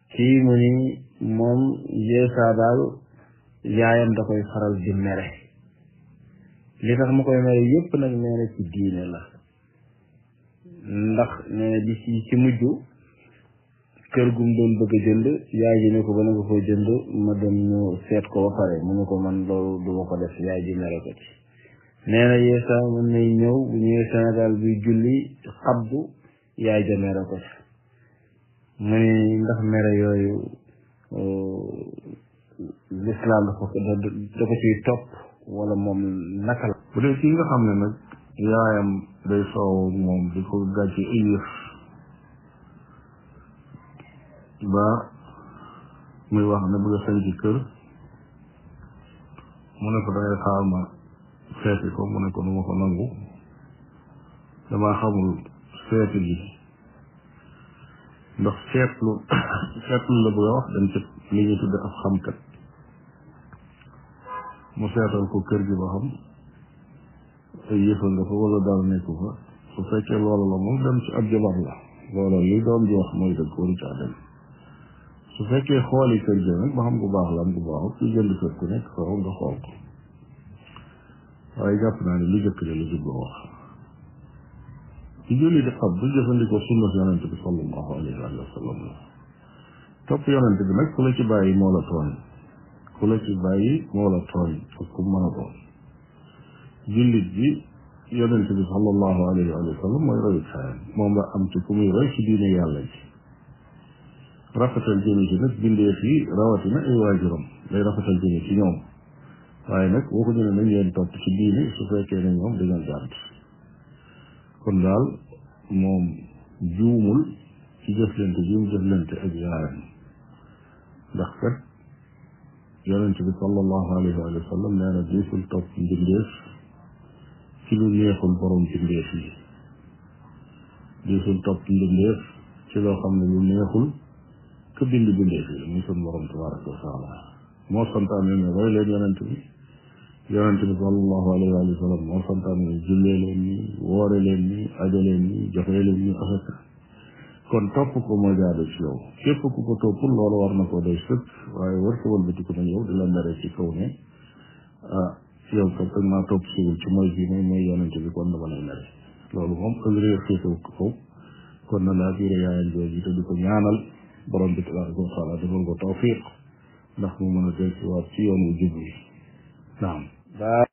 kii mu ni moom yeesaa daal yaayam da koy faral di mere li tax mu koy mere yépp nag nee na ci diine la ndax nee na bi ci ci mujj kër gum doon bëgg a jënd yaay ji ne ko ba nga ko jënd ma dem ñu seet ko ba pare mu ne ko man loolu du ma ko def yaay ji mere ko ci nee na yeesa mën nay ñëw bu ñëwee Sénégal buy julli xabdu yaay ja mere ko ci mu ne ndax mere yooyu lislaam da ko da ko ciy topp wala moom naka la bu dee kii nga xam ne nag yaayam day soow moom di ko gàcce ay yëf ba muy wax ne bëgg a sañ ci kër mu ne ko dangay xaar ma seeti ko mu ne ko du ma ko nangu damaa xamul seeti gi ndax seetlu seetlu la bëgg a wax dem ci li ñuy tudde ab xamkat mu seetal ko kër gi ba xam ay yëfa nga fa wala dara nekku fa su fekkee loola la moom dem ci ab jabar la loola li doom ji wax mooy dëgg waru caa dem su fekkee xooli kër gi nag ba xam bu baax la am bu baaxut ku jënd kër ku nekk faaw nga xool ko waaye jàpp naa ne li jëkk de la jubloo wax ci julli di xam du jëfandikoo sunna yonente bi sallallahu alayhi wa sallam la topp yonente bi nag ku la ci bàyyi moo la tooñ ku la ci bàyyi moo la tooñ ak ku mën a doon jullit bi yonente bi sallallahu alayhi wa sallam mooy royu kaayam moom la am ci ku muy roy ci diine yàlla ji rafetal jëme ci nag bindee fii rawatina ay waajuram day rafetal jëme ci ñoom waaye nag waxuñu ne nañ leen topp ci diine su fekkee ne ñoom dañoo jàdd kon daal moom juumul ci jëflante ji mu jëflante ak yaayam ndax kat yonente bi sallallahu alayhi wa sallam nee na diisul topp mbindeef ci lu neexul borom mbindeef yi diisul topp mbindeef ci loo xam ne lu neexul ka bind bindeef yi muy sun borom tabaraka wa taala moo santaane ne roy leen yonente bi yonente bi sallallahu alayhi wa sallam moo santaane ne jullee leen ni woore leen ni ajo leen ni joxe leen ni asaka kon topp ko moo jaadu ci yow képp ku ko toppul loolu war na koo doy sëkk waaye war ko wëlbatiku na yow di la mere ci kaw ne ah yow kat dag maa topp siwul ci mooy bi mooy mooy yonente bi kon dama lay mere loolu moom ak réer féetewu ko kaw kon na laa biire yaayam jooju te di ko ñaanal borom bi tabaraka wa taala defal ko tawfiq ndax mu mën a del ci waat ci yoon wu jub wi naam